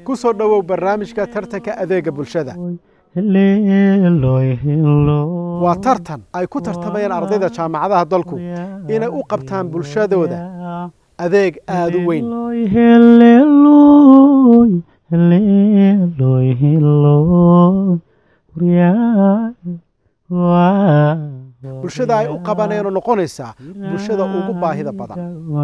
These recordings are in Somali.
ku soo dhowow barnaamijka tartanka adeega bulshada waa tartan ay ku tartamayaan ardayda jaamacadaha dalku inay u qabtaan bulshadooda adeeg aada u weyn bulshada ay u qabaneenoo noqonaysaa bulshada ugu baahida badan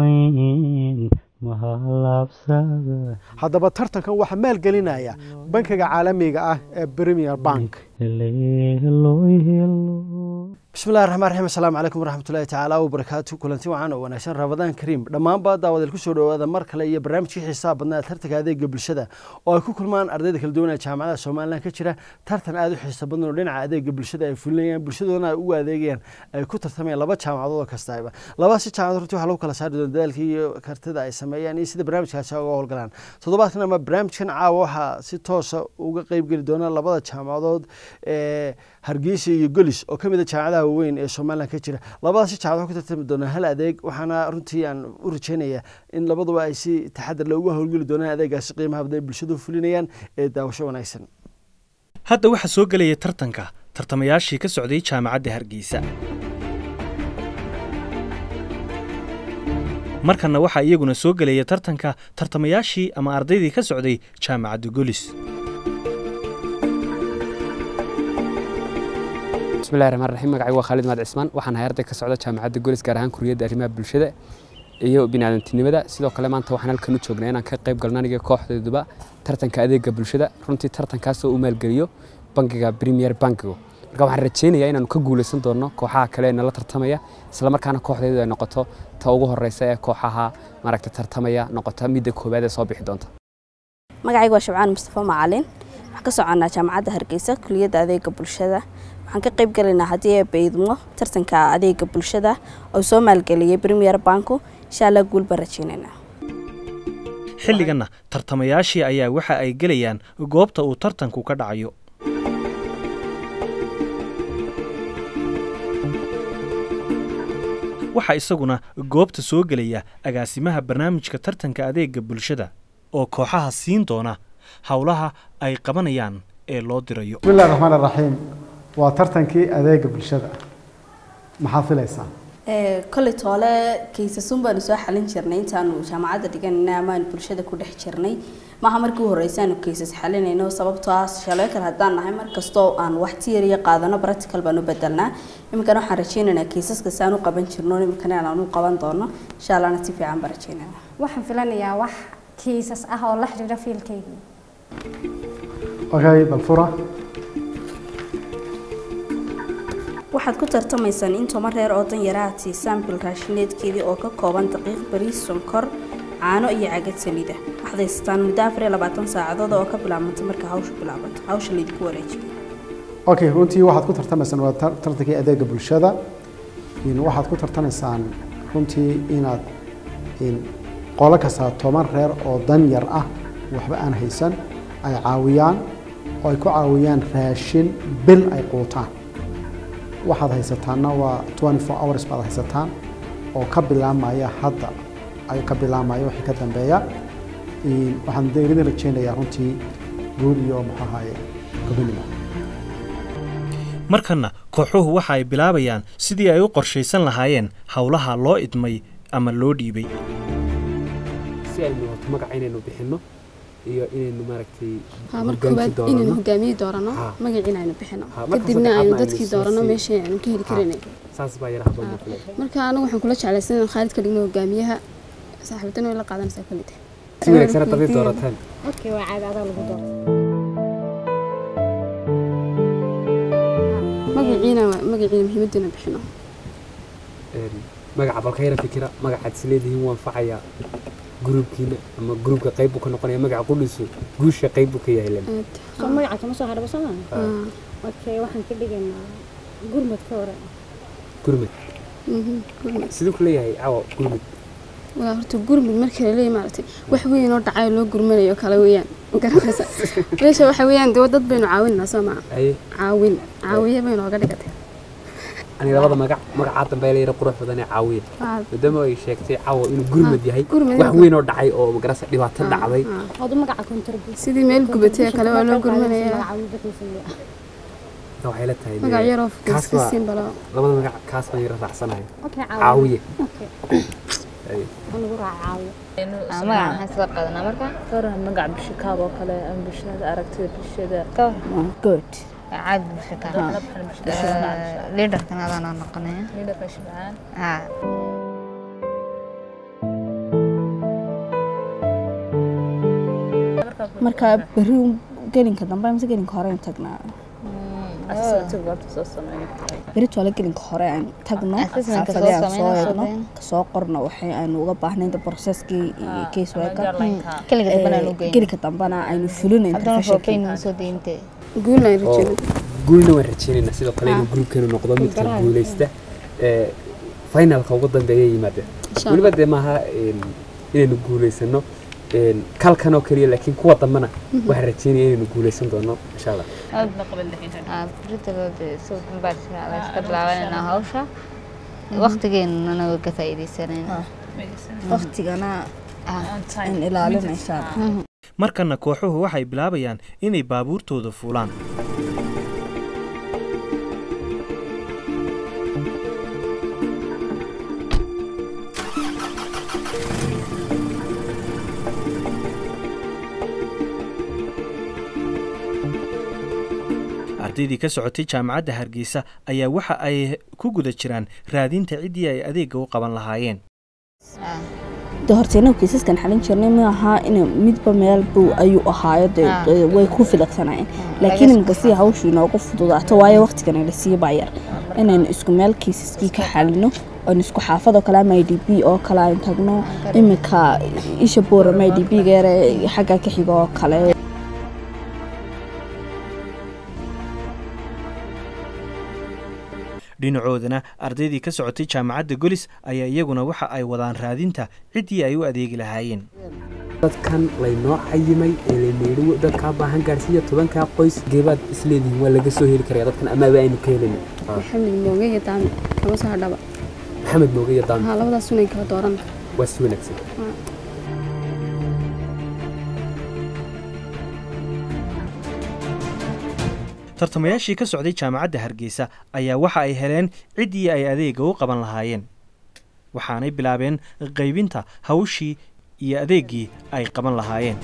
haddaba tartankan waxaa maalgelinaya bankiga caalamiga ah ee premier bank bismillahi raxmaan raxiim assalaamu calaykum waraxmatullahi tacaala wabarakaatu kulanti wacan oo wanaagsan ramadaan kariim dhammaanba daawadeel ku soo dhowaada mar kale iyo barnaamijkii xiisaha badnaa tartanka adeega bulshada oo ay ku kulmaan ardayda kala duwan ee jaamacadaha somalilan ka jira tartan aada u xiisa badan oo dhinaca adeega bulshada ay fulinayaan bulshadoodana ay ugu adeegayaan ay ku tartamayaan laba jaamacadood oo kastaba labadaasi jaamacad runtii waxaa lagu kala saari doona dadaalkii iyo kartida ay sameeyaan iyo sida barnaamijkaasi uga howlgalaan toddobaadkan ama barnaamijkan caawa waxaa si toosa uga qeybgeli doona labada jaamacadood ee hargeysa iyo golis oo ka mid a jaamacadaha waaweyn ee somalilan ka jira labadaasi jaamacad ku tartami doonaa hal adeeg waxaana runtii aan u rajeynayaa in labaduba ay si taxadar leh uga howlgeli doonaan adeegaasi qiimaha badan ay bulshadu fulinayaan ee daawasho wanaagsan hadda waxaa soo gelaya tartanka tartamayaashii ka socday jaamacadda hargeysa markanna waxaa iyaguna soo gelaya tartanka tartamayaashii ama ardaydii ka socday jaamacadda golis bismillahi raxmaan raxiim magacaygu waa khaalid maad cismaan waxaan ahay arday ka socda jaamacadda golis gaar ahaan kuriyadda arrimaha bulshada iyo biniaadantinimada sidoo kale maanta waxaan halkan u joognaa inaan ka qayb galno aniga kooxdeeduba tartanka adeega bulshada runtii tartankaasoo u maalgeliyo bankiga premier bankigo marka waxaan rajeynayaa inaanu ka guuleysan doonno kooxaha kale ee nala tartamaya islamarkaana kooxdeedu ay noqoto ta ugu horeysa ee kooxaha maaragta tartamaya noqota midda koowaad ee soo bixi doonta magacaygu waa shabcaan mustafa macalin waxaan ka soconaa jaamacadda hargeysa kuliyadda adeega bulshada waxaan ka qayb galaynaa haddii ay baydmo tartanka adeega bulshada oo soo maalgeliyay premier banku insha allah guul baan rajeynaynaa xilliganna tartamayaashii ayaa waxa ay gelayaan goobta uu tartanku ka dhacayo waxaa isaguna goobta soo gelaya agaasimaha barnaamijka tartanka adeega bulshada oo kooxaha siin doona howlaha ay qabanayaan ee loo dirayo bismillahi raxmaan raxiim waa tartankii adeega bulshada maxaad filaysaa kolley toole kaysasun baanu soo xalin jirnay intaanu jaamacadda dhiganayna amaanu bulshada ku dhex jirnay maaha markii u horeysa aanu kaysas xalinayno sababtoo ah shaleekar haddaan nahay markastoo aan wax tiyariya qaadano practical baan u bedelnaa iminkana waxaan rajeynaynaa kaysaska saan u qaban jirno iminkana aan u qaban doono insha allahna si fiican baan rajeynayna waxaan filanayaa wax kiisas ah oo la xiriira fiilkaygii okay balfura waxaad ku tartamaysaan in toban reer oo danyara aad siisaan bil raashineedkeedii oo ka kooban daqiiq bariis sonkor caano iyo cagad saliida waxaad haysataan muddo afar iyo labaatan saacadood oo ka bilaabmanta marka hawsha bilaabato hawsha laydinku wareejiyo okay runtii waxaad ku tartamaysaan waa tartankii adeega bulshada waxaad ku tartamaysaan runtii inaad qolo kastaa toban reer oo danyar ah waxba aan haysan ay caawiyaan oo ay ku caawiyaan raashin bil ay quutaan waxaad haysataanna waa twenty four hours baad haysataan oo ka bilaamaya hadda ay ka bilaamaya wixii ka dambeeya waxaan deeridin rajeynayaa runtii guul iyo muxuu ahaye gobonimo markanna kooxuhu waxa ay bilaabayaan sidii ay u qorshaysan lahaayeen howlaha loo idmay ama loo dhiibay si aynu wato magaca inaynu bixinno iyo inaynu maaragtay marka koowaad inaynu hogaamiye doorano magaciina aynu bixino kadibna aynu dadkii doorano meeshii aynu ka heli karanay saas baa yaraha badan kule marka anagu waxaan kula jeclaysan inaan khaalid ka dhigno hogaamiyaha saaxiibadana way la qaadanaysaa kulli tahay si wanaagsan haddaad doorataan okay waa caadi adaa lagu doorto magaciina magaciina muhiimadina bixino magaca balka yara fikira magacaad is leedihiin waan facayaa gruubkiina ama gruubka qayb buu ka noqonaya magaca qudhiisu guusha qayb buu ka yahay len soo magaca kama soo hadhaba soo maaha okay waxaan ka dhigaynaa gurmad ka hore gurmad siduu ku leeyahay cawa gurmad waa horta gurmud markii la leeyahay maaragtay wax weyn oo dhacay loo gurmanayo kale weeyaan garanaysa meesha waxa weeyaan dee dad baynu caawinaynaa soo maa aye caawin caawiye baynu oga dhigatay aniga labada magac magacaa dambe la yara qurux badan ee caawiye Ah. maadaama ay sheegtay caawa inuu gurmad yahay gurmad wax weyn oo dhacay oo magarasa dhibaato dhacday odu magaca contribution sidii meel gubatay oo kale waa loo gurmanayaa marka waxay la tahay magac yaroo kaas fukiska baa siin balo labada magac kaas baan yara raacsanahay okay caawiye Ay. lagu raacayo magaca maxaan soo qaadanaa marka Faraha magaca bishikaab oo kale ama bulshada aragtida bulshada good caadi bulshada liidarkan adaan noqonaya liidarka shibcaan haa marka berri gelinka dambe mise gelinka hore aan tagnaa asagti goorta soo sameeyo berri toole gelinka hore aan tagno Assessment-ka xaafadii aan soo soo sameyno, eegno soo kasoo qorno waxay aanu uga baahnayn processkii iyo case worka keliga dambana loo geyn gelinka dambana aynu fulinayn haddana professionki foofayn soo deyntee guulna ay oo rajeen guulna waan rajaynaynaa sidoo kale inuu gruubkeenu noqdo midka guuleysta ee finalka ugu dambeeya yimaada weliba dee maaha een, inaynu guuleysano een, kalkan oo keliya laakiin kuwa dambena waxaan rajaynaya inaynu guuleysan doono insha allah britaloode soo dambaadka la iska bilaabanayna hawsha waqtigeenana way ka faa'iidaysanayna waqtigana aan ilaalinaysaa markana kooxuhu waxay bilaabayaan inay baabuurtooda fuulaan ardaydii ka socotay jaamacadda hargeysa ayaa waxa ay ku guda jiraan raadinta ciddii ay adeegga u qaban lahaayeen de horta inagu kiisaskan xalin jirnay ma aha in midba meel buu ayuu ahaayo de Ah. de way ku filaqsanayeen laakiin iminka si hawshu inoogu fududaato waayo waqtigan la sii baa yar inaynu isku meel kiisaskii ka xalino oon isku xaafad oo kale ama i d b oo kale aynu tagno iminka isha boorama i d b geere xagga ka xiga oo kale dhinacoodana ardaydii ka socotay jaamacadda golis ayaa iyaguna waxa ay wadaan raadinta ciddii ay u adeegi lahaayeen dadkan laynoo cayimay ee laynayihi dadkaa baahan gaarsiiya tobankaa qoys geebaad isleedihiin waa laga soo heli karaya dadkan amaaba aynu ka helin maxamed mooge iyo daami kama soo hadhaba maxamed mooge iyo daami haa labadaas unay kala dooran waa si wanaagsan tartamayaashii ka socday jaamacadda hargeysa ayaa waxa ay heleen ciddii ay adeegga u qaban lahaayeen waxaanay bilaabeen qaybinta hawshii iyo adeeggii ay qaban lahaayeen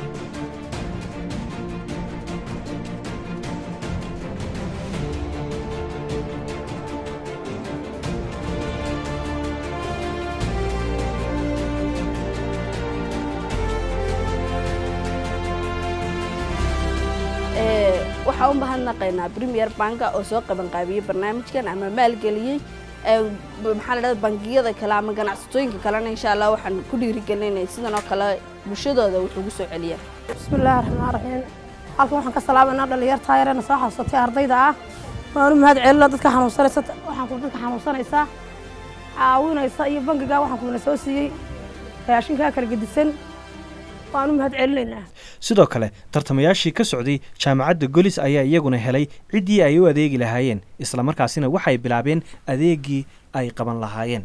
waxaa u mahadnaqaynaa premier banka oo soo qabanqaabiyey barnaamijkan ama maalgeliyey ee maxaa la dhahda bangiyada kale ama ganacsatooyinka kalena insha allah waxaan ku dhiirigelinay sidan oo kale bulshadooda wuxuu ugu soo celiyaa bismillaahi raxmaan raxiim halkan waxaan ka salaamanaa dhalinyarta yarena soo xasuusatay ardayda ah waan u mahad celina dadka xanuunsanaysa waxaan ku dadka xanuunsanaysa caawinaysa iyo bangiga waxaan kuna soo siiyey raashinkaa kala gedisan waan u mahad celinaynaa sidoo kale tartamayaashii ka socday jaamacadda golis ayaa iyaguna helay ciddii ay u adeegi lahaayeen islamarkaasina waxay bilaabeen adeeggii ay qaban lahaayeen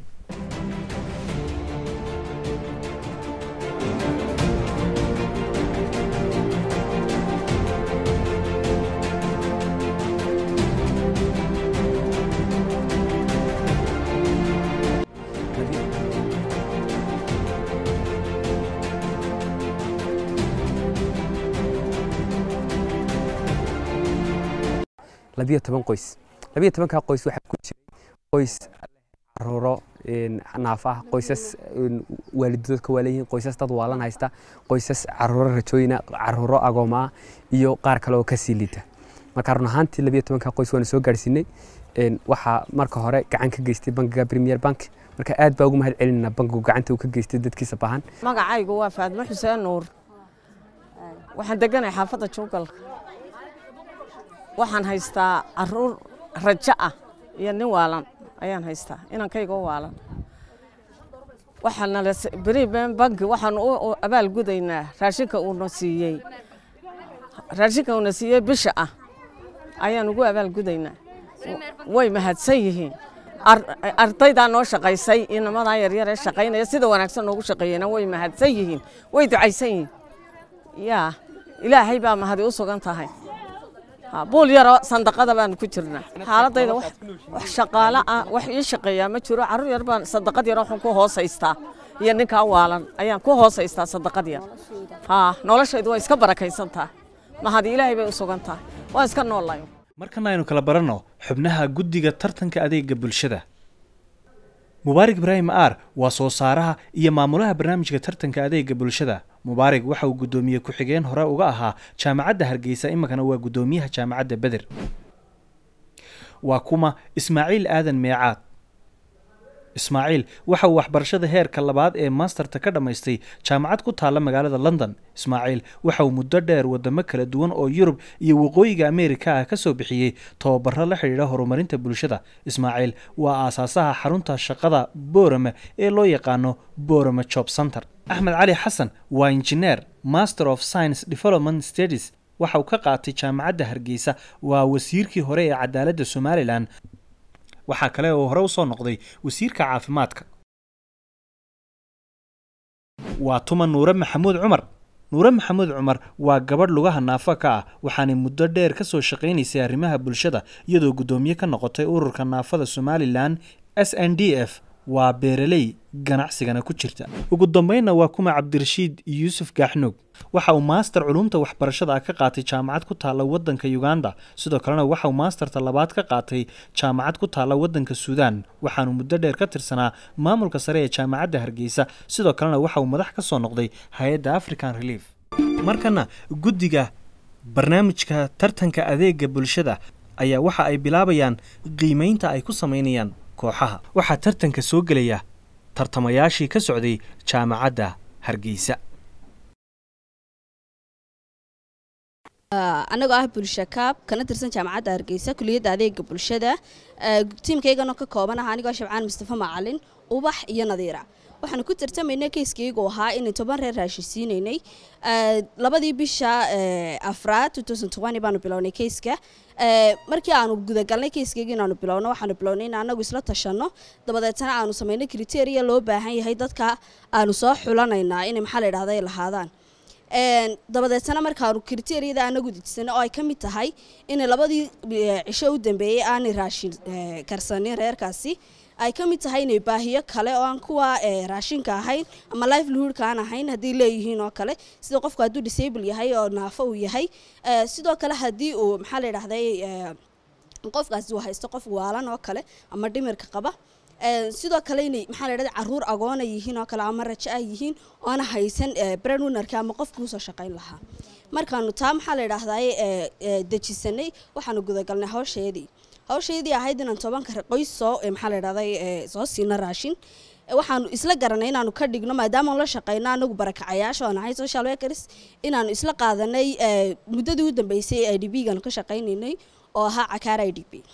labiyo toban qoys labiyo tobankaa qoys waxaa ku jiray qoys caruuro naaf ah qoysas waalidadood ka waaleyihiin qoysas dad waalan haysta qoysas caruuro rajooyina caruuro agooma ah iyo qaar kale oo kasii liita marka run ahaantii labiyo tobankaa qoys waana soo gaarsiinay waxaa marka hore gacan ka geystay bankiga premier bank marka aad baa ugu mahad celinayna bankigu gacanta uu ka geystay dadkiisa baahan magacaygu waa faadmo xuseen nuur waxaan deganahay xaafadda juugalka waxaan haystaa caruur rajo ah iyo nin waalan ayaan haystaa inankayga u waalan waxaana beriben banki waxaan u abaal gudaynaa raashinka uuna siiyey raashinka uuna siiyey bisha ah ayaan ugu abaal gudaynaa way mahadsan yihiin Ar- ardaydaa noo shaqaysay inamadaa yaryar ee shaqaynaya sida wanaagsan noogu shaqeeyena way mahadsan yihiin way ducaysan yihiin yaa ilaahay baa mahadi u sugan tahay Ha, buul yaroo sandaqada baanu ku jirnaa xaaladayda wax wax shaqaale ah wax ii shaqeeyaa ma jiro carruur yar baan sadaqad yar waxaan ku hoosaystaa iyo ninkaa waalan ayaan ku hoosaystaa sadaqad yar ha noloshaydu waa iska barakaysantaa mahadi ilaahay bay u sugan tahay waan iska noolayo markana aynu kala baranno xubnaha guddiga tartanka adeega bulshada mubaarig ibraahim aar waa soo saaraha iyo maamulaha barnaamijka tartanka adeega bulshada mubaarig waxa uu guddoomiye ku-xigeen hore uga ahaa jaamacadda hargeysa iminkana waa guddoomiyaha jaamacadda beder waa kuma ismaaciil aadan meecaad ismaaciil waxa uu waxbarashada heerka labaad ee masterta ka dhammaystay jaamacad ku taalla magaalada london ismaaciil waxa uu muddo dheer wadamo kala duwan oo yurub iyo waqooyiga ameerika ah ka soo bixiyey tababaro la xidhiidha horumarinta bulshada ismaaciil waa aasaasaha xarunta shaqada boorame ee loo yaqaano boorame job center axmed cali xasan waa injineer master of science development studies waxa uu ka qaatay jaamacadda hargeysa waa wasiirkii hore ee cadaaladda somalilan waxaa kale oo hore usoo noqday wasiirka caafimaadka waa tuma nuure maxamuud cumar nuure maxamuud cumar waa gabadh lugaha naafo ka ah waxaanay muddo dheer ka soo shaqaynaysay arrimaha bulshada iyadoo guddoomiye ka noqotay ururka naafada somalilan s n d f waa beeraley ganacsigana ku jirta ugu dambeynna waa kuma cabdirashiid yuusuf gaaxnuug waxa uu maaster culumta waxbarashada ah ka qaatay jaamacad ku taalla waddanka uganda sidoo kalena waxa uu maasterta labaad ka qaatay jaamacad ku taalla waddanka suudaan waxaanu muddo dheer ka tirsanaa maamulka sare ee jaamacadda hargeysa sidoo kalena waxa uu madax ka soo noqday hay-adda african relief markana guddiga barnaamijka tartanka adeega bulshada ayaa waxa ay bilaabayaan qiimeynta ay ku samaynayaan kooxaha waxaa tartanka soo gelaya tartamayaashii ka socday jaamacadda hargeysa anagoo ah bulsha kaab kana tirsan jaamacadda hargeysa kuliyadda adeega bulshada tiimkaygana ka kooban ah anigoo shabcaan mustafa macalin ubax iyo nadiira waxaanu ku tartamaynay keyskaygu ahaa inay toban reer raashisiinaynay labadii bisha afraad baanu bilownay keyska markii aanu gudagalnay keyskayga inaanu bilowno waxaanu bilownay in anagu isla tashanno dabadeetana aanu samaynay kriteria loo baahan yahay dadka aanu soo xulanaynaa inay maxaa la yidhahda ay lahaadaan dabadeetana markaanu kriteriyada anagu dejisana oo ay ka mid tahay inay labadii cisho u dambeeyey aanay raashin karsanin reerkaasi ay ka mid tahay inay baahiyo kale oo aan kuwa raashinka ahayn ama livelihoodka aan ahayn haddii leeyihiin oo kale sida qofku hadduu disable yahay oo naafo uu yahay sidoo kale haddii uu maxaa la yidhahday qofkaasi uu haysto qof waalan oo kale ama dhimirka qaba sidoo kale inay maxaa la yidhahda caruur agoona yihiin oo kale ama rajo ah yihiin oona haysan breadwinnerka ama qofkii usoo shaqayn lahaa markaanu taa maxaa la yidhahday dejisanay waxaanu gudagalnay hawsheedii hawshaydii ahayd inaan tobanka qoys soo maxaa la yidhahday soo siino raashin waxaanu isla garanay inaanu ka dhigno maadaama la shaqeyno anagu barakacayaasha oo nahay social workers inaanu isla qaadanay muddadii u dambeysay ee i d b gaanu ka shaqaynaynay oo ahaa cakaara i d b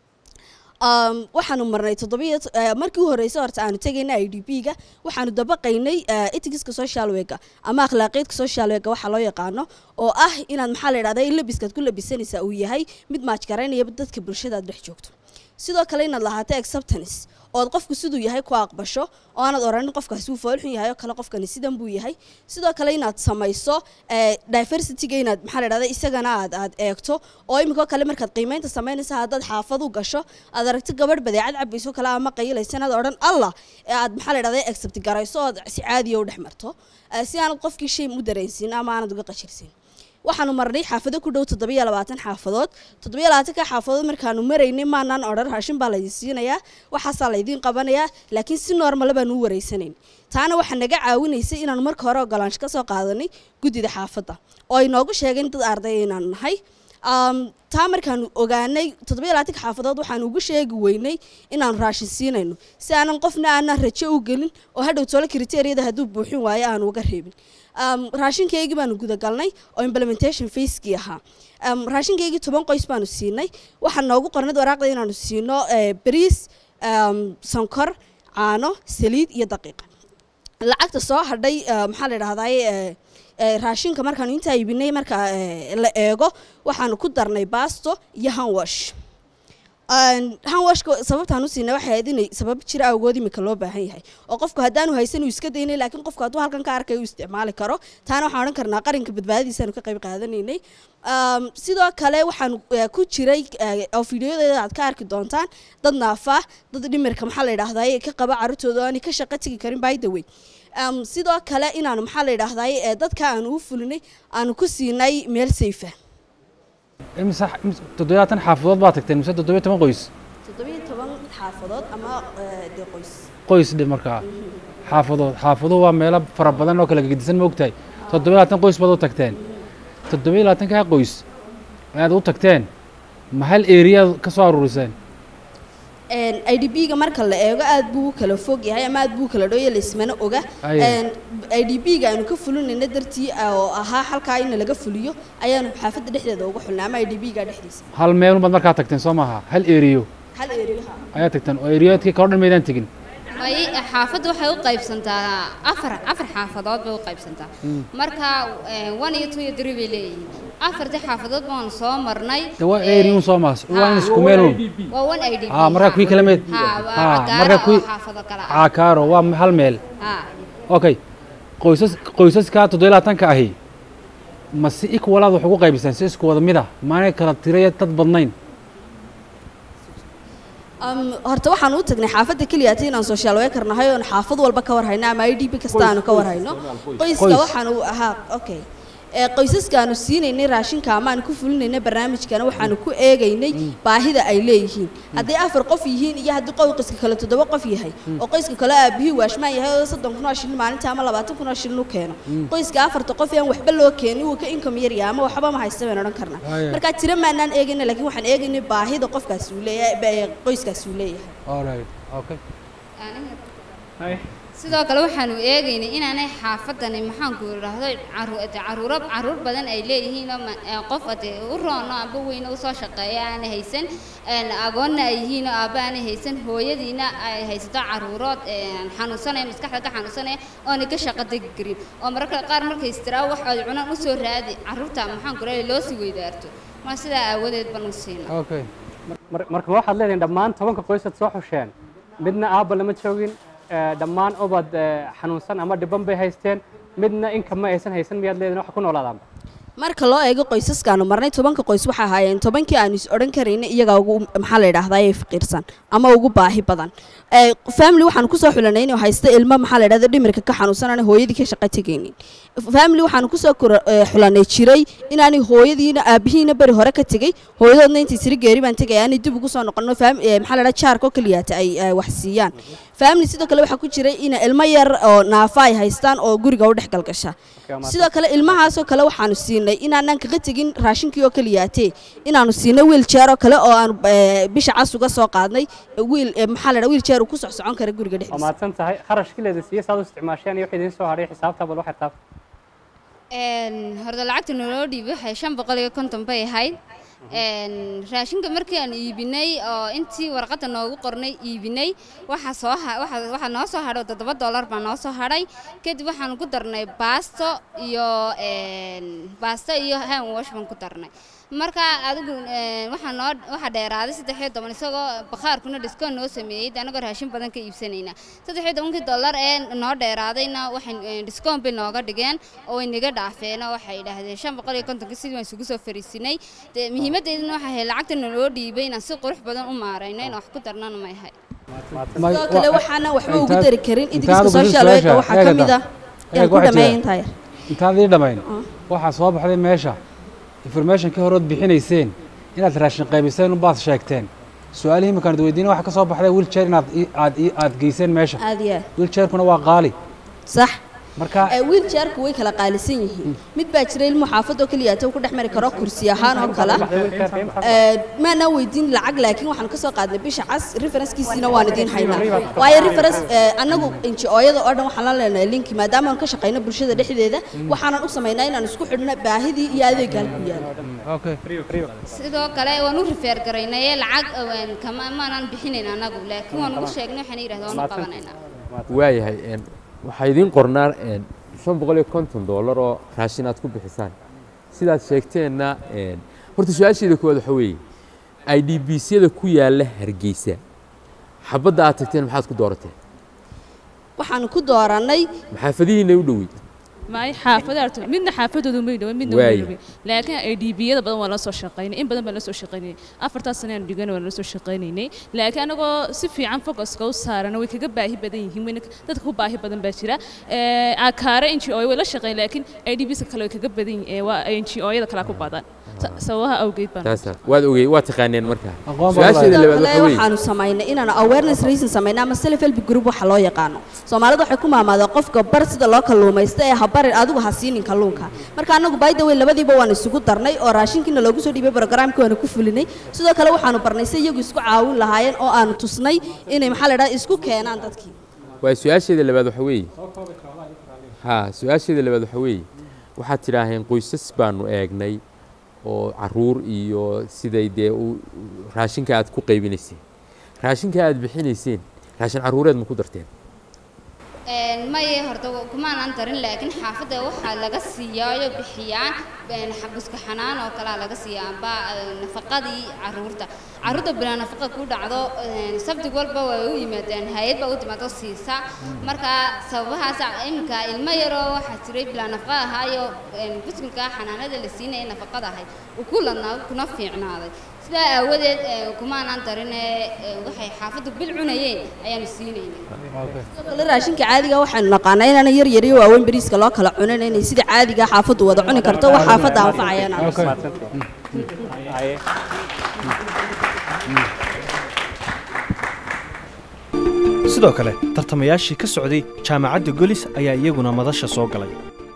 waxaanu marnay toddobiyo markii u horreysay horta aanu tegayna i d b ga waxaanu dabaqaynay etigiska social wega ama akhlaaqiyadka social wega waxa loo yaqaano oo ah inaad maxaa la yidhahda in labiskaad ku labisanaysaa uu yahay mid maajgaraynaya dadka bulshada aad dhex joogto sidoo kale inaad lahaato acceptance ood qofku siduu yahay ku aqbasho oo aanad oranin qofkaasi uu foolxun yahay oo kale qofkani sidan buu yahay sidoo kale inaad samayso diversityga inaad maxaa la dhahda isagana aad aad eegto oo iminkoo kale markaad qiimeynta samaynaysa haddaad xaafad u gasho aad aragto gabadh badeecad cabayso kale ama qayilaysa inaad odhan allah ee aad maxaa la dhahda accept garayso ood si caadiya u dhex marto si aanad qofkii shay u dareensin ama aanad uga qashirsin waxaanu marnay xaafado ku dhow toddobiyo labaatan xaafadood toddobiyo labaatanka xaafadood markaanu maraynay maanaan odhan raashin baa laydin siinayaa waxaasaa laydiin qabanayaa laakiin si noormale baanu u wareysanayn taana waxaa naga caawinaysay inaanu marka hore ogolaansho ka soo qaadanay guddida xaafadda oo ay noogu sheegeen dad arday inaanu nahay taa markaanu ogaanay toddobiyo labaatanka xaafadood waxaanu ugu sheegi weynay inaanu raashin siinayno si aanan qofna aanan rajo u gelin oo hadhow tolo kriteriyada hadduu buuxin waayo aanu uga reebin raashinkaygii baanu gudagalnay oo implementation facekii ahaa raashinkaygii toban qoys baanu siinay waxaa noogu qornad waraaqda inaanu siino bariis sonkor caano saliid iyo daqiiqa lacagta soo hadhay maxaa la idhahday raashinka markaanu intaa iibinay marka la eego waxaanu ku darnay baasto iyo hanwash hanwashka sababtaan u siinay waxay ahayd inay sabab jira awgood imika loo baahan yahay oo qofku haddaanu haysan uu iska daynay laakiin qofku hadduu halkan ka arkay uu isticmaali karo taana waxaan odhan karnaa qaranka badbaadadiisaanu ka qayb qaadanaynay Um, sidoo kale waxaan eh, ku jiray eh, oo fiidiyodeeda aad ka arki doontaan dad naafa dad dhimirka maxaa la yidhaahdaa ka qaba carruurtooda oo aanay ka shaqo tegi karin by the way um, sidoo kale inaanu maxaa la yidhaahdaa eh, dadka aanu u fulinay aanu ku siinay meel safe ah imisa toddobaatan xaafadood baa tagteen mise toddobiyo toban qoys toddobiyo toban xaafadood ama eh, dee qoys qoys dhe markaa xaafadood xaafaduhu waa meelo fara badan oo kala gedisan ma ogtahay toddobiyo labaatan qoys baad u tagteen toddobiyo labaatankaa qoys ayaad u tagteen ma hal eriyaad ka soo aruuriseen i d b-ga marka la eego aad buu u kala fog yahay ama aad buu u kala dhow yahay laismana oga Aye. i d b-ga aanu ka fulinayna dartii ah, oo ahaa halkaa in laga fuliyo ayaanu xaafadda dhexdeeda uga xulnay ama i d b-ga dhexdiisa hal meelun baad markaa tagteen soo maaha hal eriyo hal eriyaha ayaad tagteen oo eriyoodkii kaloo dhan maydaan tegin may xaafaddu waxay u qaybsantaa afar afar xaafadood bay u qaybsantaa Mm. marka eh, one iyo two iyo three bay leeyihiin afartii xaafadood baan soo marnay de waa eriyun soo maas waa in isku meelun waa one i d b haa markaa kuwii kala meed Ha, waa haa cagaaro markaa oo kuwii xaafado kale ah. caakaaro waa hal meel Ha. okay qoysas qoysaskaa toddobiyo labaatanka ahi ma si equalaad wax ugu qaybiseen si isku wada mid ah maanay kala tiraya dad badnayn Um, horta waxaan u tagnay xaafadda keliya tii inaan social worker nahay oon xaafad walba ka war hayno ama i d b kasta aanu ka war hayno qoyska Qoys. waxaanu ahaa okay ee qoysaskaanu siinaynay raashinka ama aanu ku fulinaynay barnaamijkana waxaanu ku eegaynay baahida ay leeyihiin hadday afar qof yihiin iyo haddii qoyska kale toddoba qof yahay oo qoyska kale aabihii waashmaan yahay oo soddon kun oo shilin maalinta ama labaatan kun oo shilin u keeno Mm. qoyska afarta qof aan waxba loo keenin wuu ka income yar yahay ama waxba ma haysta baan odhan karnaa Haya. markaa tiro maanaan eegayna laakiin waxaan eegaynay baahida qofkaasi uu leeyahay ba- qoyskaasi uu leeyahay alright okay sidoo kale waxaanu eegaynay inaanay xaafadani maxaanku idhaahdo caru- de caruuro caruur badan ay leeyihiin oo ma- ee qof ade u roono amba weyne usoo shaqeeya aanay haysan een agoonna ay yihiin oo aabba aanay haysan hooyadiina ay haysato caruurood een xanuunsanaya maskaxda ka xanuunsanaya oonay ka shaqo tegi karin oo mararka qaar markay istiraa wax ay cunaan usoo raadi caruurta maxaanku idhahdo loo sii weydaarto ma sidaa aawadeed baan u siina okay Mar- marka waxaad leedahin dhammaan tobanka qoysaad soo xusheen midna aabba lama joogin eh, dhammaan ubad eh, xanuunsan ama dhiban bay haysteen midna inka ma aysan haysan miyaad leedihin wax ku noolaadaanba marka loo eego qoysaskaanu marnay tobanka qoys waxaa ahaayeen tobankii aanu is odhan karayna iyagaa ugu maxaa la yidhaahdaa ee faqiirsan ama ugu baahi badan Ee, family waxaanu kusoo xulanay inuu haysto ilmo maxaa la yidhahda dhimirka ka xanuunsanana hooyadii ka shaqo tegaynin family waxaanu kusoo kora- ee, xulanay jiray inaanay hooyadiina aabihiina beri hore ka tegey hooyadoodna intii tiri geeri baan tegay aanay dib ugu soo noqono fam- ee, maxaa la yidhahda jaarka oo keliyaata ay ay wax siiyaan family sidoo kale waxaa ku jiray in ilmo yar oo naafa ay haystaan oo guriga u dhex galgasha sidoo kale ilmahaasoo kale waxaanu siinay inaanan kaga tegin raashinkii oo keliyaatee inaanu siinay wiiljeer oo kale oo aanu eh, bisha cas uga soo qaadnay wiil eh, maxaa la dhaha wiiljeer uu ku soc socon kara guriga waa dhexdiisa mahadsan tahay kharashkii leeda siiye saad u isticmaasheen iyo wixii idiin soo hadhay xisaabta bal waxay taab een horta lacagta naloo dhiibay waxay shan boqol iyo konton bay ahayd een raashinka markii aan iibinay oo intii warqadda noogu qornay iibinay waxa soo ha- waxa waxa noo soo hadhay oo toddoba dollar baa noo soo hadhay kadib waxaan ku darnay baasto iyo een baasto iyo hand wash baan ku darnay marka adigu een waxaa noo waxaa dheeraaday saddex iyo toban isagoo bakhaarkuna discount noo sameeyey dee anagoo raashin badan ka iibsanayna saddex iyo tobankii dollar ee noo dheeraadayna waxay een, discount bay nooga dhigeen oo way naga dhaafeen oo waxay yidhaahdeen shan boqol iyo kontonkii sidii waan isugu soo fariisinay dee muhiimaddeeduna waxay ahayd lacagta naloo dhiibay inaan si qurux badan u maarayno inaan wax ku darnana may ahay sidoo kale waxaana waxba ugu dari karin idinkiska social worker waxaa ka mid ah yaan ku dhameeyay intaa yar intaad ii dhammayn waxaa soo baxday meesha informationkii horood bixinayseen inaad raashin qaybiseen unbaad sheegteen su-aalihii iminkaan id weydiina waxaa ka soo baxday wiiljeer inaad ii- aad ii- aad geyseen meesha aad iyo aad wiiljeerkuna waa qaali sax marka Eh, wiiljeerku way kala qaalisan yihiin mid baa jira ilmo xaafad oo keliya uu ku dhex mari karo kursi ahaan oo kale Eh, maana weydiin lacag laakiin waxaan ka soo qaadnay bisha cas referencekiisiina waan idiin haynaa waayo reference eh, annagu NGO-yada oo dhan waxaan la leenahay linki maadaama aan ka shaqayno bulshada dhexdeeda waxaanan u samaynaa inaan isku xidhno baahidii iyo adeegga halku yaalo sidoo kale waan u rifeer garaynaye lacag een, kama maanan bixinayn anagu laakiin waan ugu sheegnay waxaan yidhahdaa waan u qabanaynaa waayahay een, waxaa idiin qornaa een, shan boqol iyo konton doolar oo raashin aad ku bixisaan sidaad sheegteenna een, horta su-aasheeda koowaad waxa weeye i d b syada ku yaalla hargeysa xabadda aad tagteen maxaad ku doorateen waxaan ku dooranay maxaafadihiina u dhoweyd maay xaafada arto midna xaafadoodu may dhawan midna Waaya. way dhawan laakiin ay dhiibiyada badan waa la soo shaqaynay in badan baan la soo shaqaynay afartaas sano aan dhigan waan la soo shaqaynaynay laakiin anagoo si fiican focuska u saarana way kaga baahi badan yihiin wayna dadka ku baahi badan baa jira ee akaare n g o way la shaqayn laakiin i d bska kale way kaga badan yihiin ee waa n g o yada kale ku badan Sa- sababaha awgeed baan taasa waad ogey waad taqaaneen markaa Aqoon su-aasheeda labaad kale waxa weeye waxaanu samaynay inaanu awareness reason samaynay ama self help group waxa loo yaqaano soomaalida waxay ku maamaadeen qofka bar sida loo kalluumaysto ee ha barin adigu ha siinin kalluunka marka anagu by the way labadiiba waan isugu darnay oo raashinkiina loogu soo dhiibay programka waana ku fulinay sidoo kale waxaanu barnay si iyagu isku caawin lahaayeen oo aanu tusnay inay maxaa la dhaha isku keenaan dadkii waa su-aasheeda labaad waxa weeye ha su-aasheeda labaad waxa weeye waxaad tidhaaheen qoysas baanu eegnay oo caruur iyo siday dee u raashinka aad ku qaybinayseen raashinka aad bixinayseen raashin caruureed ma ku darteen maye horta kumaanaan darin laakiin xaafadda waxaa laga siiyaayo bixiyaan een, xabuska xanaan oo kalea laga siiyaa amba een, nafaqadii caruurta caruurta bilaa nafaqa ku dhacdo een, sabtig walba way u yimaadeen hay-ad baa u timaado siisa marka sababahaas iminka ilmo yaroo waxaa jiray bilaa nafaqa ahaayo een, buskilka xanaanada la siinaya nafaqada ahayd uu ku ladnaa kuna fiicnaaday sidaa aawadeed ee, kumaanaan darine ee, waxay xaafaddu bil cunayeen ayaanu siinaynay kale raashinka caadiga waxaynu naqaanaa inaana yar yar iyo waaweyn bariiska loo kala cunin inay sida caadiga xaafaddu wada cuni karto wax xaafadda anfacayana sidoo kale tartamayaashii ka socday jaamacadda golis ayaa iyaguna madasha soo galay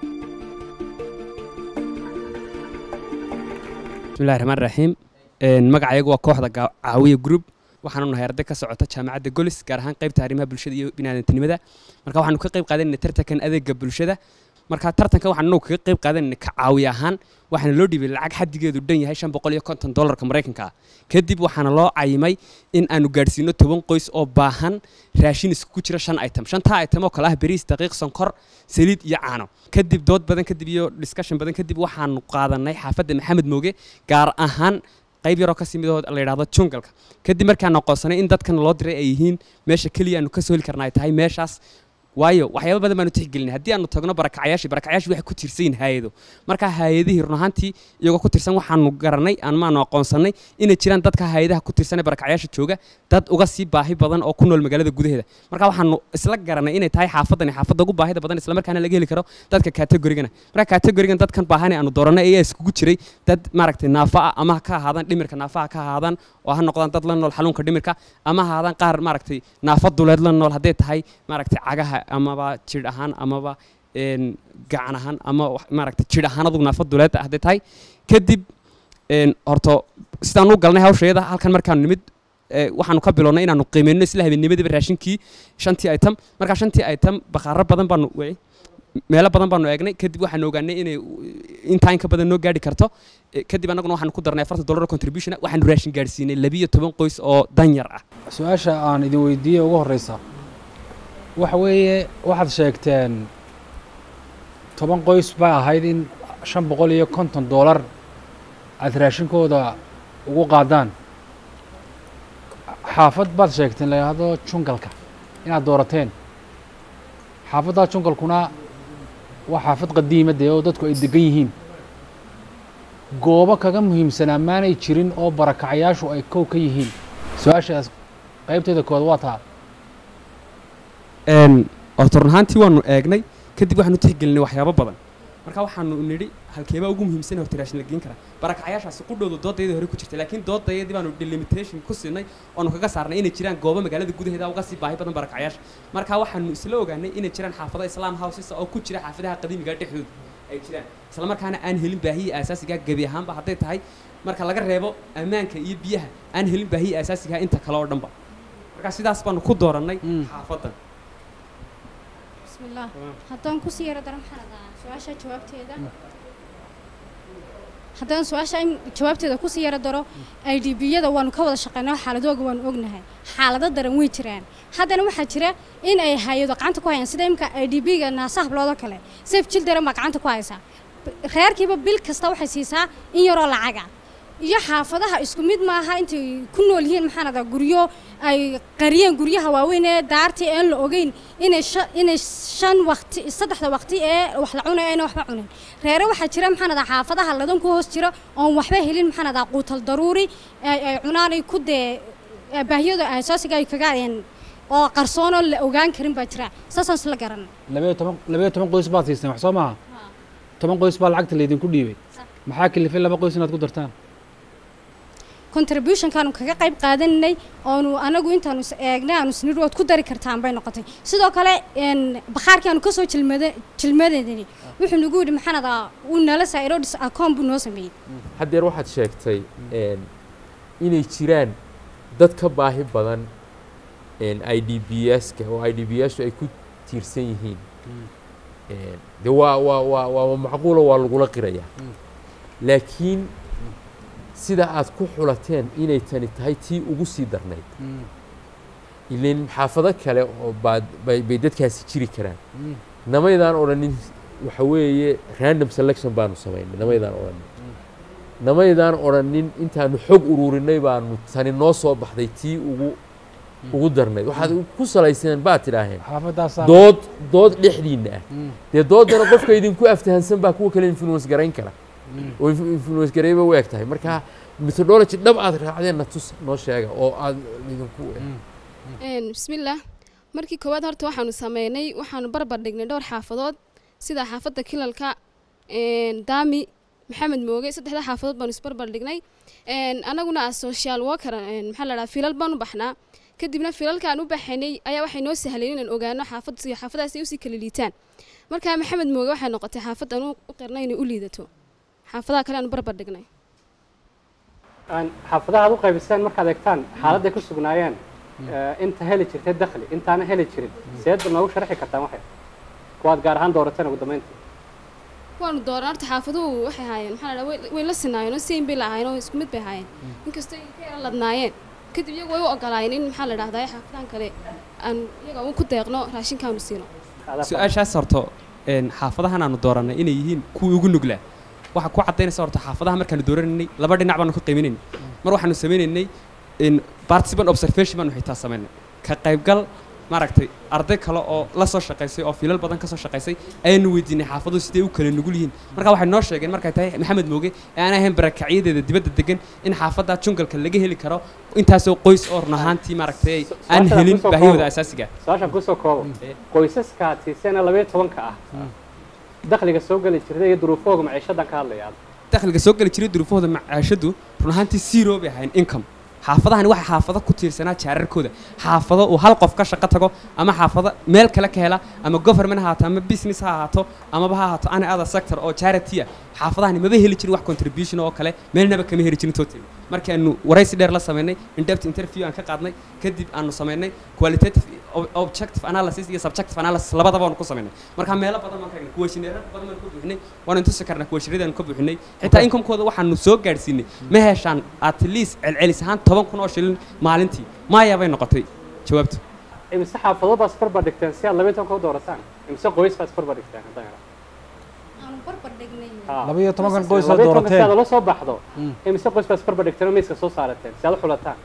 bismillahi raxmaan raxiim Een, magacayagu waa kooxda Gaa- caawiya group waxaanu nahay arday ka socota jaamacadda golis gaar ahaan qaybta arrimaha bulshada iyo biniaadantinimada marka waxaanu ka qayb qaadanayna tartankan adeega bulshada marka tartankan waxaan anagu kaga qayb qaadanayna ka caawiya ahaan waxaana loo dhiibay lacag xaddigeedu dhan yahay shan boqol iyo konton dollarka maraykanka ah kadib waxaana loo cayimay in aanu gaadhsiino toban qoys oo baahan raashin isku jira shan item shantaa item oo kale ah bariis daqiiq sonkor saliid iyo caano kadib dood badan kadib iyo discussion badan kadib waxaanu qaadanay xaafadda maxamed mooge gaar ahaan qayb yaroo kasii mid oo la yidhaahdo jungalka kadib markaan aqoonsanay in dadkan loo diray ay yihiin meesha keliya aanu ka soo heli karna ay tahay meeshaas waayo waxyaabo badan baanu tixgelinay haddii aanu tagno barakacyaashii barakacyaashii waxay ku tiirsan yihiin hay-ado marka hay-adihii run ahaantii iyagoo ku tirsan waxaanu garanay amaanu aqoonsanay inay jiraan dadka hay-adaha ku tirsan ee barakacyaasha jooga dad uga sii baahi badan oo ku nool magaalada gudaheeda marka waxaanu isla garanay inay tahay xaafadani xaafadda ugu baahida badan islamarkaana laga heli karo dadka kategorigana marka kategorigan dadkan baahane aanu dooranay ayaa iskugu jiray dad maaragtay naafa ah ama ha ka ahaadaan dhimirka naafaha ka ahaadaan oo ha noqdaan dad la nool xanuunka dhimirka ama ha ahaadaan qaar maaragtay naafa duleed la nool hadday tahay maaragtay cagaha amaba jidh ahaan amaba een, gacan ahaan ama wax- maaragtay jidh ahaan adugu naafa duleed ah hadday tahay kadib een, horto sidaan u galnay hawsheeda halkan markaanu nimid ee, waxaanu ka bilownay inaanu qiimeyno isla habeennimadiiba raashinkii shantii item markaa shantii item bakhaaro badan baanu wey meelo badan baanu eegnay kadib waxaanu ogaanay inay intaa in ka badan noo gaadhi karto Eh, kadib annaguna waxaanu ku darnay afartan dollar contribution waxaanu raashin gaadhsiinay labiyo toban qoys oo danyar ah su-aasha aan idin weydiiyey ugu horeysa waxa weeye waxaad sheegteen toban qoys baa ahayd in shan boqol iyo konton dollar aad raashinkooda ugu qaadaan xaafad baad sheegteen la yidhaahdo jungalka inaad doorateen xaafaddaa jungalkuna waa xaafad qadiima dee oo dadku ay degan yihiin goobo kaga muhiimsanaa maanay jirin oo barakacayaashu ay kow ka yihiin su-aashaas qaybteeda kood waa taa een horta run ahaantii waanu eegnay kadib waxaanu tixgelinay waxyaabo badan marka waxaanu nidhi halkeebaa ugu muhiimsan horta raashin la geen karaa barakacyaashaasi qudhoodu doodayadii hore ku jirta laakiin doodayadii baanu delimitation ku siinay oonu kaga saarnay inay jiraan goobo magaalada gudaheeda uga sii baahi badan barakacyaasha marka waxaanu isla ogaanay inay jiraan xaafado islam houses oo ku jira xaafadaha qadiimiga dhexdooda ay jiraan isla markaana aan helin baahiya aasaasiga gebi ahaanba hadday tahay marka laga reebo ammaanka iyo biyaha aan helin baahiya aasaasiga inta kale oo dhanba marka sidaas baanu ku doorannay xaafadan bismillaah haddaan kusii yaro daran xanadaa su-aasha jawaabteeda haddaan su-aasha in jawaabteeda kusii yaro daro i d b-yada waanu ka wada shaqeynaa xaaladooga waanu ognahay xaalado daran way jiraan haddana waxaa jira in ay hay-ado gacanta ku hayaan sida imika i d b-ga naasaha biloodoo kale safe children baa gacanta ku haysaa reerkiiba bil kasta waxay siisaa in yaroo lacaga iyo xaafadaha isku mid maaha intay ku nool yihiin maxaan adaa guryo ay qariyeen guryaha waaweyn ee daartii aan la ogeyn inay sha- inay shan waqti saddexda waqti ee wax la cunay ayna waxba cunin reere waxaa jira maxaan adaa xaafadaha ladan ku hoos jira oon waxba helin maxaan adaa quutal daruuri ay ay cunaanay ku dee ee baahiyada asaasiga ay kaga een oo qarsoonoo la ogaan karin baa jira saasaan isla garan labayo toban labayo toban qoys baad siisteen wax soo maaha toban qoys baa lacagta laydinku dhiibay maxaa kalifay laba qoys inaad ku dartaan contributionkaanu kaga qayb qaadanay oonu anagu intaanu is eegnay aanu isnidhi waad ku dari kartaan bay noqotay sidoo kale een bakhaarkii aanu kasoo jilmada jilmadeedani wuxuu nagu yidhi maxaan adaa uu nala saa'iro dhis akoon buu noo sameeyey haddeer waxaad sheegtay een, inay jiraan dad ka baahi badan i d b s-ka oo i d b s-u ay ku tiirsan yihiin Een, de waa waa waa waa macquulo waa lagula qirayaa laakiin sida aad ku xulateen inay tani tahay tii ugu sii darnayd ileen xaafado kale oo baad bay bay dadkaasi jiri karaan namaydaan odhanin waxa weeye random selection baanu samaynay namaydaan odhanin namaydaan odhanin intaanu xog ururinay baanu tani noo soo baxday tii ugu ugu darnayd waxaad ku salayseen baad tidhaaheen xaafadaasaa dood dood dhexdiinna ah dee doodana qofka idinku aftahansan baa kuwa kale influence garayn kara oo inf- influence garayba u eg tahay marka methodology dhab aad raacdeen na tus noo sheega oo aad idinku Een, bismillaah markii koowaad horta waxaanu sameynay waxaanu barbar dhignay dhowr xaafadood sida xaafadda kilalka een, daami maxamed mooge saddexda xaafadood baanu isbarbar dhignay Een, anaguna as social worker een, maxaa la dhahaa filal baan u baxnaa kadibna filalkaan u baxaynay ayaa waxay noo sahleen inaan ogaano xaafad si xaafadaas ay usii kala liitaan marka maxamed mooge waxay noqotay xaafad aan u qirnay inay u liidato xaafadaha kale aan barbar dhignay aan xaafadaha aad u qaybiseen markaad eegtaan xaaladday ku sugnaayeen eh, inta heli jirtay dakhli intaana heli jirin seed noogu sharxi kartaan waxay kuwaad gaar ahaan doorateen ugu dambeyntii waanu dooran horta xaafaduhu waxay ahaayeen maxaa la dhahaa way- way la sinaayeen oo same bay lahaayeen oo isku mid bay ahaayeen inkastoo ay ka yara ladnaayeen kadib iyagu way u ogolaayeen in maxaa la dhahdaa xaafadan kale aan iyaga uun ku deeqno raashinkaanu siino su-aashaas horto een, xaafadahan aanu doorannay inay yihiin kuwii ugu nuglaa waxaa ku caddaynaysa horta xaafadaha markaanu dooranaynay laba dhinac baanu ka qiiminaynay mar waxaanu samaynaynay in participant observation baanu xitaa samaynay ka qaybgal maaragtay arday kale oo la soo shaqaysay oo filal badan ka soo shaqaysay ayaanu weydiinay xaafaduhu sidee u kala nugul yihiin marka waxay noo sheegeen markay tahay maxamed mooge ee aan ahayn barakacyadeeda dibadda degan in xaafadda jungalka laga heli karo intaasoo qoys oo run ahaantii maaragtay aan Su-aashaan helin kusoo baahiyahooda koobo. asaasiga su-aashaan kusoo koobo qoysaska aad siiseen labayo tobanka ah dakhliga soo geli jirtay iyo duruufahooga maciishadan ka hadlaya dakhliga soo geli jiray duruufahooda macaashadu run ahaantii zero bay ahayn income xaafadahani waxay xaafado ku tiirsanaa jaararkooda xaafado uu hal qof ka shaqo tago ama xaafado meel kale ka hela ama government ha ahaato ama business ha ahaato amaba ha ahaato any other sector oo charity ah xaafadahani maba heli jirin wax contribution oo kale meelnaba kama heli jirin total markaanu waraysi dheer la sameynay in-depth interview aan ka qaadnay kadib aanu sameynay qualitative ob- objective analysis iyo subjective analysis labadaba aanu ku sameynay marka meelo badan baan ka egnay kuwashineero badan baan ku buuxinay waanu intusi karnaa kuwashineeradan ku buuxinay xitaa income-kooda waxaanu soo gaadhsiinay ma heshaan at least celcelis ahaan toban kun oo shilin maalintii maya bay noqotay jawaabtu imise xaafadood baa isbarbar dhigteen si aad labayo tobanka u doorataan imise qoys baa isbarbar dhigteen haddaan idhaahdo aanu barbar dhignay laba iyo tobankan qoys aad labayo tobanka si doorateen aad ula soo baxdo imise qoys baa isbarbar dhigteen oo miiska soo saarateen si aad u xulataan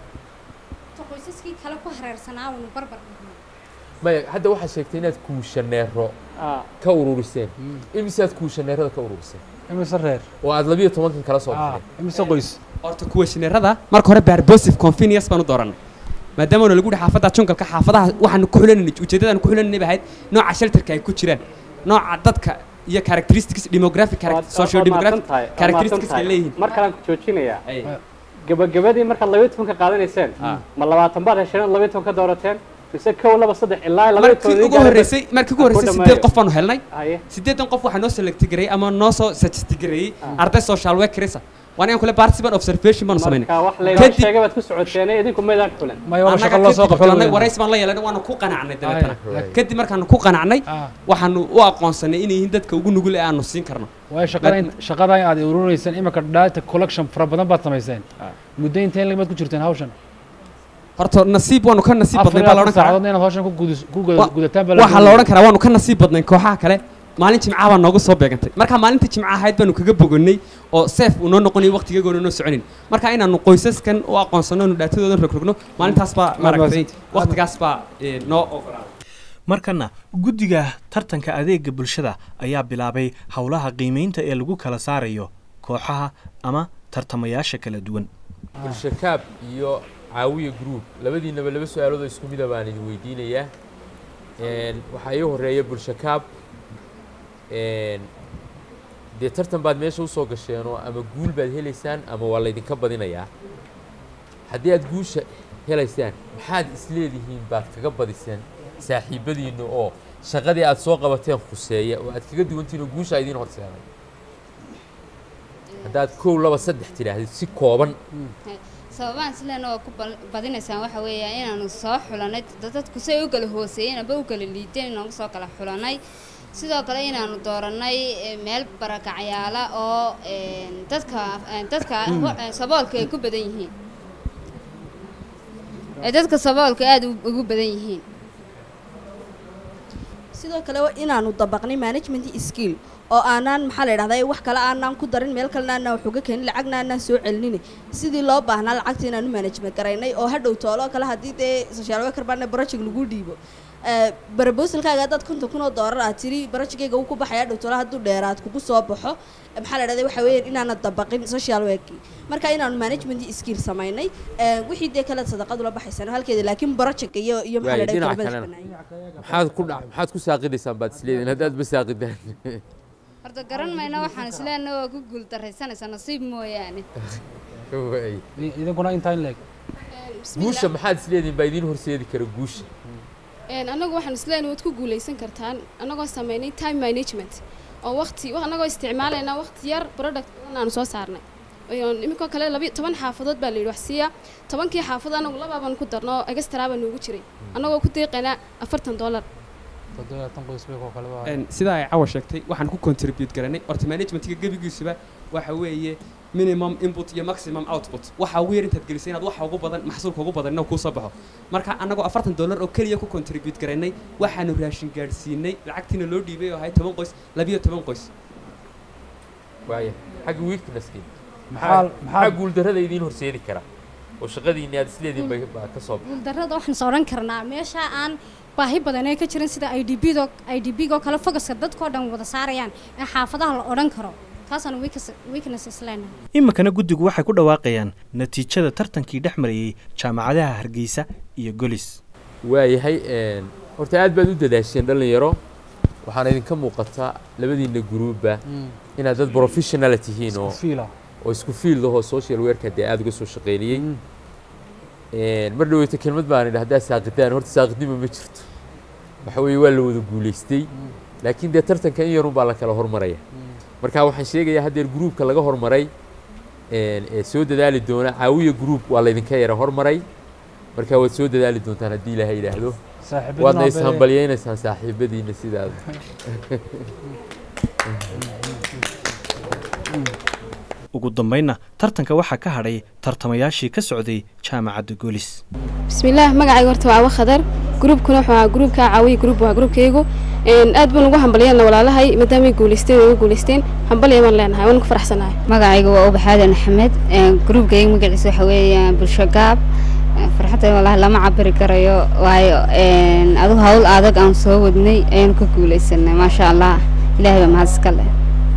qoysaskii kale ku hareersanaa waanu barbar dhignay maya hadda waxaad sheegtay inaad kuushaneero ka ururiseen imisaad kuushaneerada ka ururiseen imise reer oo aad labiyo tobankan kala soo baxdeen imise qoys horta kuwashineerada marka hore barbosive convenience baan u dooranay maadaama lagu yihi xaafadda jungalka xaafadaha waxaanu ku xulananay ujeeddadaanu ku xulananay ba ahayd nooca shelterka ay ku jiraan nooca dadka iyo characteristics demographic socio demographic characteristics ay leeyihiin mar kalean ku joojinayaa gabagabadii markaad labayo tobanka qaadanayseen ma labaatan baad hesheen ood labayo toban ka doorateen mise kow laba saddex ilaa labayo toban markii ugu horreysay markii ugu horreysay sideed qof baanu helnay Haye. sideedan qof waxaa noo selecti gareeyey ama noo soo suggest gareeyey arday social workersa waan in kule participant observation baanu samaynay marka wax laynoo sheegay baad ku socoteen idinku maydaan xulan annaga kadib xulanay warays baan la yeelanay waanu ku qanacnay dabeetana kadib markaanu ku qanacnay waxaanu u aqoonsanay inay yihiin dadka ugu nugul ee aanu siin karno waayo shaqada shaqada aad ururinaysan imika data collection fara badan baad samayseen muddo intee lagmaad ku jirteen hawshan horta nasiib waanu ka nasiib badnay baa la odhan karaa saacadood inaad hawshan ku gudis- ku guda- Wa- gudataan baa waxaa la odhan karaa waanu ka nasiib badnay kooxaha kale maalin jimcaha baa noogu soo beegantay marka maalintii jimca ahayd baanu kaga bogonay oo seef uu noo noqonayo waqtigeegoona noo soconin marka inaanu qoysaskan u aqoonsano anu dhaatadoodan rogrogno maalintaas baa maaragtay waqtigaas baa eh, noo ogolaaday markana guddiga tartanka adeega bulshada ayaa bilaabay howlaha qiimeynta ee lagu kala saarayo kooxaha ama tartamayaasha kala duwan bulshakaab iyo caawiya group labadiinaba laba su-aaloodoo isku mida baan idin weydiinayaa Een, waxaa ii horeeya bulshakaab een, dee tartan baad meesha usoo gasheenoo ama guul baad helaysaan ama waa laydinka badinayaa haddii aad guusha helaysaan maxaad isleedihiin baad kaga badiseen saaxiibadiinna oo shaqadii aad soo qabateen khuseeya oo aad kaga duwantihiin oo guusha idiin horseeday haddaad kow laba saddex tidhaahdid si kooban sababaan sileena waa ku bal- badinaysaan waxa weeyaa inaanu soo xulanay dad- dadku say u kala hooseeyeen aba u kala liiteen inaanu soo kala xulanay sidoo kale inaanu dooranay eh, meel barakacyaala oo een, dadka een, dadka Mm. eh, saboolka ay ku badan yihiin ee dadka saboolka aada u- ugu badan yihiin sidoo kale waa inaanu dabaqnay management skill oo aanaan maxaa la idhahdaa wax kale aanaan ku darin meel kalena aanaan wax uga keenin lacagna aanaan soo celinine sidii loo baahnaa lacagta inaanu management garaynay oo hadhow toolo kale haddii dee social worker baana project lagu dhiibo barabosalkaaga haddaad konton kun oo doolar aad tiri barajigayga uu ku baxaya hadhow toolo hadduu dheeraad kugu soo baxo maxaa la idhahdaa waxa weeyaan inaana dabaqin social worki marka inaanu management skill samaynay Eh, wixii dee kale sadaqadu la baxaysano halkeeda laakiin project iyo iyo maxaa la waayo idhahdaa dhinaca kelmadaas kalena banaayay maxaad ku dhac maxaad ku saaqidaysaan baad isleedihin haddaad ba saaqidaan horta garan mayna waxaan isleena waa ku guuldaraysanaysaa nasiib mooyaane Waay. idinkuna intaa in leeg guusha maxaad isleedihin baa idiin horseedi kara guusha Een, anagu waxaan isleena waad ku guuleysan kartaan anagoo sameynay time management oo waqti wa- anagoo isticmaalayna waqti yar product badan aanu soo saarnay Een, iminkoo kale labi toban xaafadood baa la yidhi wax siiya tobankii xaafad anagu labaaban ku darno oo extra baa noogu jiray anagoo ku deeqaynaa afartan dollar toddobaatan qoys bay koo kale waa Een, sidaa ay cawa sheegtay waxaan ku contribute garanay horta managementiga gebigiisuba waxa weeye minimum input iyo maximum output waxa ugu yar intaad gelisay inaad waxa ugu badan maxsuulka ugu badan inuu kuu soo baxo marka annagoo afartan dollar oo keliya ku contribute garanay waxaanu raashin gaadhsiinay lacagtiina loo dhiibay oo ahay toban qoys labiyo toban qoys waaya xagga weaknesski Maxaa- maxaa maxaa guuldarrada idiin horseedi kara oo shaqadiinni aad isleedihin bay baa ka soo baxay guuldarrada waxaan is odhan karnaa meesha aan baahi badan ee ka jirin sida i d b do i d b go kale fogaska dadkoo dhan wada saarayaan ee xaafadaha la odhan karo taasaan weakness- weaknesses leenahay iminkana guddigu waxay ku dhawaaqayaan natiijada tartankii dhex marayey jaamacadaha hargeysa iyo golis waayahay een, horta aad baad u dadaasheen dhallinyaro waxaana idinka muuqataa labadiinna guruubba inaad dad professional tihiin oo fiila oo isku field ahoo social worka dee aada uga soo shaqeynayey Een, mar dhaweyta kelmad baan idhi haddaad saaqidaan horta saaqidnimo ma jirto waxa weeye waa la wada guulaystay laakiin dee tartanka in yarun baa la kala hormaraya marka waxaan sheegayaa haddeer gruubka laga hormaray een, ee soo dadaali doona caawiya gruub waa laydinka yara hormaray marka waad soo dadaali doontaan haddii ilaahay yidhaahdo Saaxiibadina waadna waa ishambalyaynaysaan saaxiibadiina sidaada ugu dambaynna tartanka waxaa ka hadhay tartamayaashii ka socday jaamacadda golis bismillaah magacayga horta waa awa khadar gruubkuna wuxuu ahaa gruubka caawiya gruub waa gruubkaygu Een, aad baan ugu hambalyeelna walaalahay maadaamay guuleysteen oo igu guuleysteen hambalya baan leenahay waan ku faraxsanahay magacayga waa ubax aadan axmed gruubkayga magaciisa waxa weeye bulsho gaab Een, farxadda walahi lama cabiri karayo waayo een, adigu hawl adag aan soo wadnay ayaanu ka guuleysanay maasha allah ilaahay baa mahad iska leh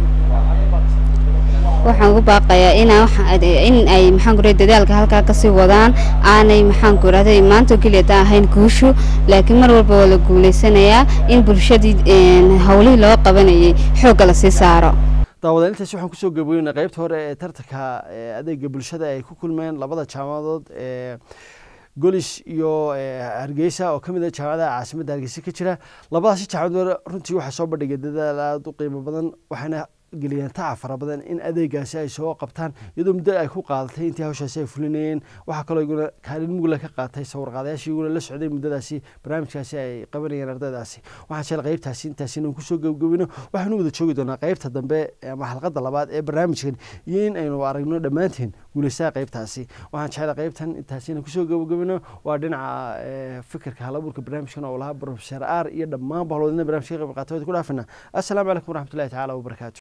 waxaan ugu baaqayaa inaa waxa- in ay maxaan ku rahay dadaalka halkaa kasii wadaan aanay maxaan ku rahday maanta oo keliya taa ahayn guushu laakiin mar walba waa la guuleysanayaa in bulshadii een, howlihii loo qabanayay xoogga lasii saaro daawadaan intaasi waxaan kusoo gaboynaa qaybta hore ee tartanka ee adeega bulshada ay ku kulmeen labada jaamacadood ee golis iyo ee, hargeysa oo ka mid ah jaamacadaha caasimadda hargeysa ka jira labadaasi jaamacadood runtii waxaa soo bandhigay dadaal aada u qiimo badan waxayna geliyeen tacab fara badan in adeegaasi ay soo qabtaan iyadoo muddo ay ku qaadatay intii hawshaasi ay fulinayeen waxaa kaloo iguna kaalin mugla ka qaatay sawirqaadayaashii iguna la socday muddadaasi barnaamijkaasi ay qabanayeen ardaydaasi waxaan jecel qaybtaasi intaasi inaan kusoo gabagabino waxaanu wada joogi doonaa qaybta dambe ama xalqadda labaad ee barnaamijkan iyo in aynu aragno dhammaanteen guulaysaha qaybtaasi waxaan jecel qaybtan intaasi inaan kusoo gabagabino waa dhinaca fikirka halabuurka barnaamijkan oo lahaa professor r iyo dhammaan bahloodina barnamijka ka qayb qaatay ku dhaafina assalaamu calaykum waraxmatullahi tacaala wabarakaatu